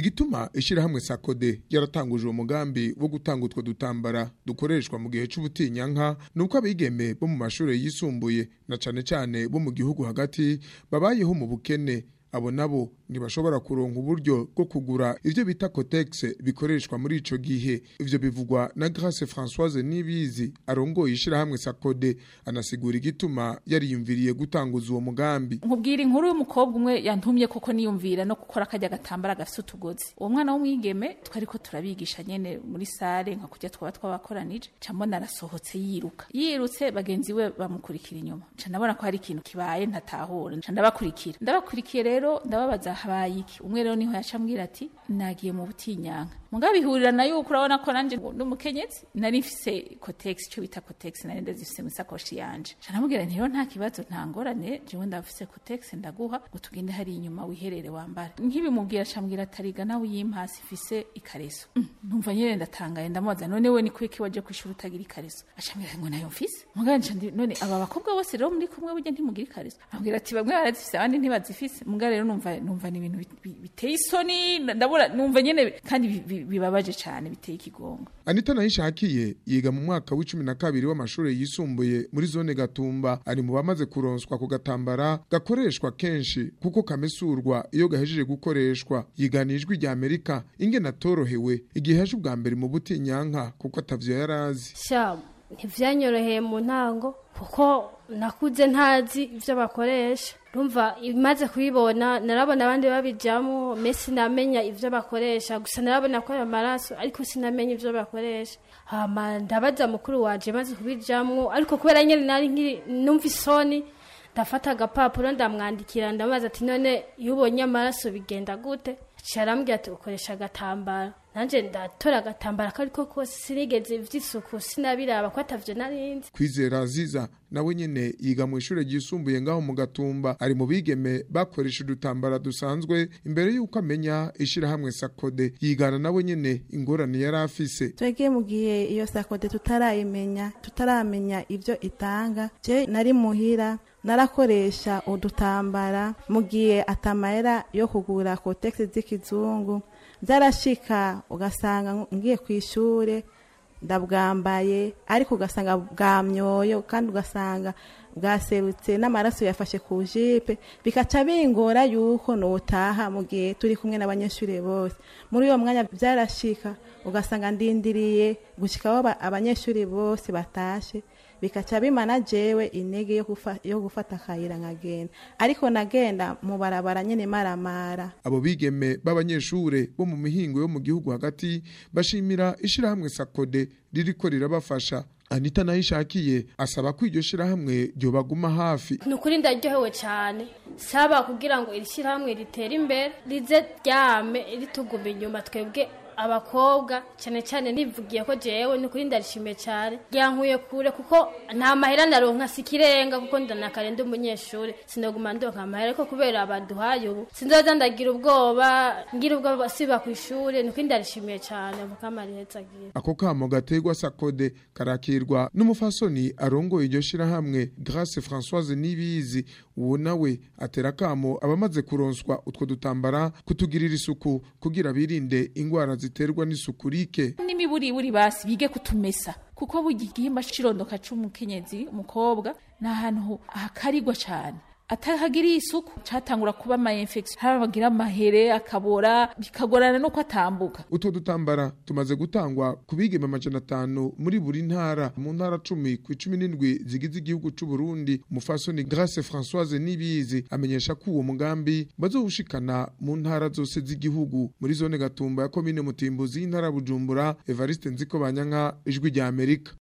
igituma ishirahamwe sakode yaratanguje uwo mugambi wo gutanga utwo dutambara dukoreshwa mu gihe c'ubutinyanka nuko abigeme bo mu mashure yisumbuye na cane cane bo mu gihugu hagati babayeho mu bukene abo nabo ntibashobora kuronka uburyo bwo kugura ivyo bita cotex bikoreshwa muri ico gihe ivyo bivugwa na Grace Françoise Nibizi arongoye ishirahamwe Sakode anasigura igituma yariyumviriye gutanguza uwo mugambi nkubwira inkuru y'umukobwa umwe yantumye koko niyumvira no gukora akajya gatambara gafite utugozi uwo mwana w'umwigeme twariko turabigisha nyene muri sare nka kujya twaba twabakoranije camona arasohotse yiruka yirutse bagenzi we bamukurikira inyuma nca ndabona ko hari ikintu kibaye ntatahura nca ndabakurikira ndabakurikiye rero ndababaza habaye iki umwe rero niho yaca ambwira ati nagiye mu butinyanka mugabo bihurirana yuko urabona ko nanje n'umukenyezi nari mfise cotex icyo bita cotex nari ndazifise mu sakoshi yanje nca ndamubwira nti rero nta kibazo nta ngorane jewe ndafise cotex ndaguha ngo tugende hari inyuma wiherere wambara nkibimubwira acambwira atariga nawe uyimpasi ifise ikareso Mm, numva nyene ndatangaye ndamubaza none we ni kwiki waje kwishura utagira ikareso acambwira ngo nayo mfise mugabo nca ndi none aba bakobwa bose rero muri kumwe burya ntimugira ikareso ambwira ati bamwe barazifise abandi ntibazifise mugabo rero numva numva ni ibintu bit- bi- biteye isoni ndabura numva nyene kandi bi- bi- bibabaje cane biteye ikigongo Anita Nayishakiye yiga mu mwaka w'icumi na kabiri w'amashure yisumbuye muri zone Gatumba ari mu bamaze kuronswa ku gatambara gakoreshwa kenshi kuko kamesurwa iyo gahejeje gukoreshwa yigana ijwi rya Amerika ingene atorohewe igihe yaje ubwa mbere mu butinyanka kuko atavyo yarazi sha ntivyanyoroheye mu ntango kuko nakuze ntazi ivyo bakoresha rumva imaze kubibona narabona abandi babijamo me sinamenya ivyo bakoresha gusa narabona ko ayo maraso ariko sinamenya ivyo bakoresha hama ndabaza mukuru wanje maze kubijamwo ariko kubera nyene nari nkiri numva isoni ndafata agapapuro ndamwandikira ndamubaza ati none iyo ubonye amaraso bigenda gute aciye arambwira ati ukoresha agatambaro nanje ndatora agatambaro ako ariko kose sinigeze vy'isuku sinabiraba ko atavyo narinzi Kwizera Aziza nawe nyene yiga mu ishure ryisumbuye ngaho mu Gatumba ari mu bigeme bakoresha udutambara dusanzwe imbere yuko amenya ishirahamwe Sakode yigana nawe nyene ingorane yari afise twebwe mu gihe iyo sakode tutarayimenya tutaramenya ibyo itanga je nari muhira narakoresha udutambara mu gihe atamayera yo kugura kotegisi z'ikizungu byarashika ugasanga ngiye ku ishure ndabwambaye ariko ugasanga bwamyoyo kandi ugasanga bwaserutse n'amaraso yafashe ku jipe bikaca bingora yuko notaha mu gihe turi kumwe n'abanyeshuri bose muri uwo mwanya byarashika ugasanga ndindiriye gushikaho aba- abanyeshuri bose batashe bikaca bimana jewe intege yo gufa- yo gufata akayira nkagenda ariko nagenda mu barabara nyene maramara abo bigeme b'abanyeshure bo mu mihingo yo mu gihugu hagati bashimira ishirahamwe sakode ririko rirabafasha anita nayo ishakiye asaba ko iryo shirahamwe ryobaguma hafi ni ukuri ndaryohewe cyane saba kugira ngo iri shyirahamwe ritere imbere rize ryame rituguma inyuma twebwe abakobwa cyane cyane nivugiye ko jewe ni ukuri ndarishimiye cyane ryankuye kure kuko nta mahera ndaronka sikirenga kuko ndanakare ndi umunyeshuri sinaguma ndonka amahera ariko kubera baduhaye ubu sinzoza ndagira ubwoba ngira ubwoba siba ku ishuri ni ukuri ndarishimiye cyane vuga amarihetse agira ako kamo gategwa sakode karakirwa n'umufasoni arongoye iryo shirahamwe grace françoise nibizi uwo nawe atera kamo abamaze kuronswa utwo dutambara kutugirira isuku kugira birinde ingwara ziterwa n'isuku rike n'imiburiburi basi bige kutumesa kuko burya igihimba c'irondoka c'umukenyezi umukobwa ni ahantu hakarigwa cane atahagiriye isuku catangura kuba ama infection harabagira amahere akabora bikagorana nuko atambuka utwo dutambara tumaze gutangwa ku bigeme amajana atanu muri buri ntara mu ntara cumi ku icumi n'indwi zigize igihugu c'u Burundi umufasoni grace françoise nibizi amenyesha ko uwo mugambi bazowushikana mu ntara zose z'igihugu muri zone gatumba ya komine mutimbuzi y'intara ya bujumbura evariste nziko banyanka ijwi rya amerika